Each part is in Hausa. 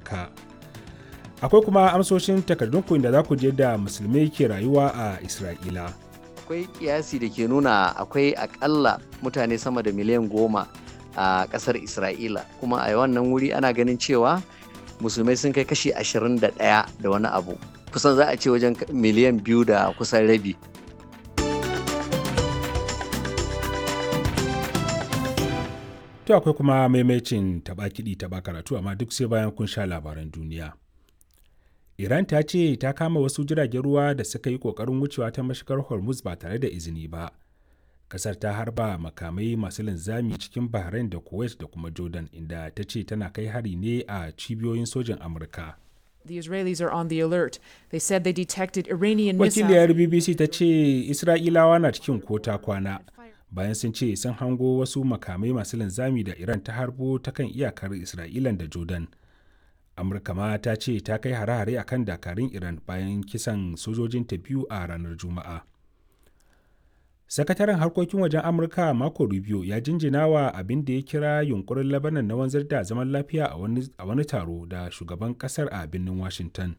amurka akwai kuma amsoshin takardunku da za ku je da musulmai ke rayuwa a isra'ila akwai kiyasi da ke nuna akwai akalla mutane sama da miliyan goma a kasar isra'ila kuma a wannan wuri ana ganin cewa musulmai sun kai kashi ashirin da ɗaya da wani abu kusan za a ce wajen miliyan biyu da kusan rabi to akwai kuma maimacin taɓa kiɗi taɓa karatu amma duk sai bayan kun sha labaran duniya Iran ta ce ta kama wasu jiragen ruwa da suka yi ƙoƙarin wucewa ta mashigar Hormuz ba tare da izini ba. Kasar ta harba makamai masu linzami cikin Bahrain da Kuwait da kuma Jordan inda ta ce tana kai hari ne a cibiyoyin sojin Amurka. The Israelis are on the alert. They said they detected Iranian Wakiliyar missiles. BBC ta ce Isra'ilawa na cikin kota kwana bayan sun ce sun hango wasu makamai masu linzami da Iran ta harbo ta kan iyakar Isra'ilan da Jordan. amurka ma ta ce ta kai hare-hare a kan dakarun iran bayan kisan sojojinta biyu a ranar juma'a sakataren harkokin wajen amurka marco rubio ya jinjina wa abin da ya kira yunkurin labanan na wanzar da zaman lafiya a wani taro da shugaban kasar a birnin washington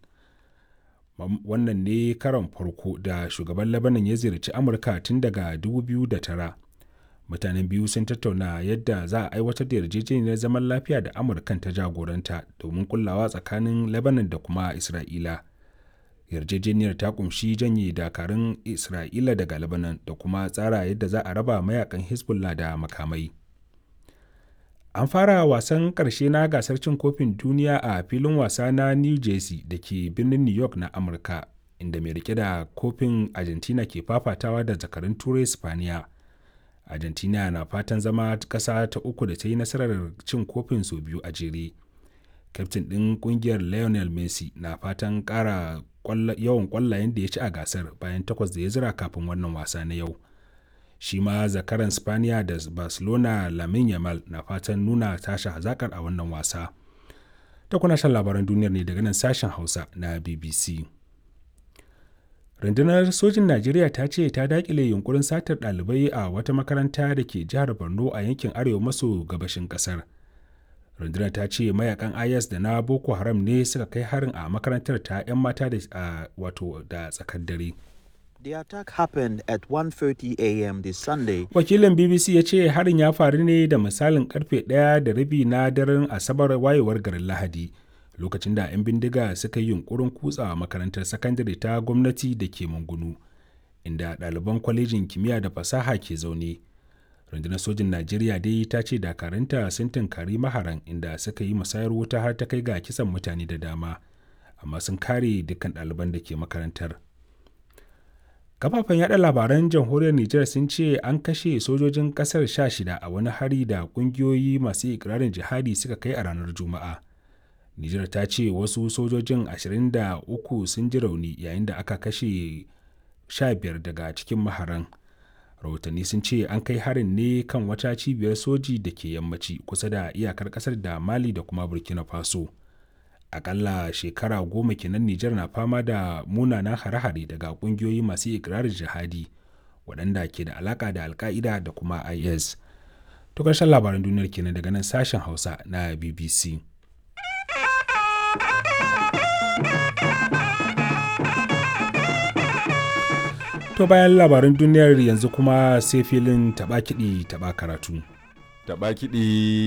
wannan ne karon farko da shugaban labanan ya ziyarci amurka tun daga 2009 mutanen biyu sun tattauna yadda za a aiwatar da yarjejeniyar zaman lafiya da amurkan ta jagoranta domin kullawa tsakanin lebanon da kuma isra'ila yarjejeniyar ta kumshi janye dakarun isra'ila daga lebanon da kuma tsara yadda za a raba mayakan hezbollah da makamai an fara wasan karshe na gasar cin kofin duniya a filin wasa na new jersey da ke birnin new york na amurka inda mai rike da kofin argentina ke fafatawa da zakarun turai spaniya argentina na fatan zama ƙasa ta uku da ta yi nasarar cin kofin sau biyu a jere kyaftin ɗin ƙungiyar lionel messi na fatan ƙara yawan ƙwallayen da ya ci a gasar bayan takwas da ya zira kafin wannan wasa na yau shi ma zakaran spaniya da barcelona lamin yamal na fatan nuna tashi hazakar a wannan wasa ta kuna shan labaran duniyar ne daga nan sashen hausa na bbc rundunar sojin najeriya ta ce ta dakile yunkurin satar ɗalibai a wata makaranta da ke jihar borno a yankin arewa maso gabashin ƙasar rundunar ta ce mayakan is da na boko haram ne suka kai harin a makarantar ta 'yan mata da wato da tsakar dare The attack happened at 1:30 a.m. this Sunday. wakilin bbc ya ce harin ya faru ne da misalin karfe ɗaya da rabi na daren asabar wayewar garin lahadi lokacin da 'yan bindiga suka yi yunkurin kutsa makarantar sakandare ta gwamnati da ke mungunu inda ɗaliban kwalejin kimiyya da fasaha ke zaune rundunar sojin najeriya dai ta ce dakaranta sun tunkari maharan inda suka yi musayar wuta har ta kai ga kisan mutane da dama amma sun kare dukkan ɗaliban da ke makarantar kafafen yada labaran jamhuriyar nijar sun ce an kashe sojojin kasar 16 a wani hari da kungiyoyi masu ikirarin jihadi suka kai a ranar juma'a Nijar ta ce wasu sojojin 23 sun ji rauni yayin da aka kashe 15 daga cikin maharan. Rahotanni sun ce an kai harin ne kan wata cibiyar soji da ke yammaci kusa da iyakar kasar da Mali da kuma Burkina Faso. Akalla shekara goma kenan Nijar na fama da munanan hare-hare daga kungiyoyi masu ikirarin jihadi waɗanda ke da alaka da alka'ida da kuma IS. To ƙarshen labaran duniyar kenan daga nan sashen Hausa na BBC. To bayan labaran duniyar yanzu kuma sai filin taɓa kiɗi taɓa karatu. Taɓa kiɗi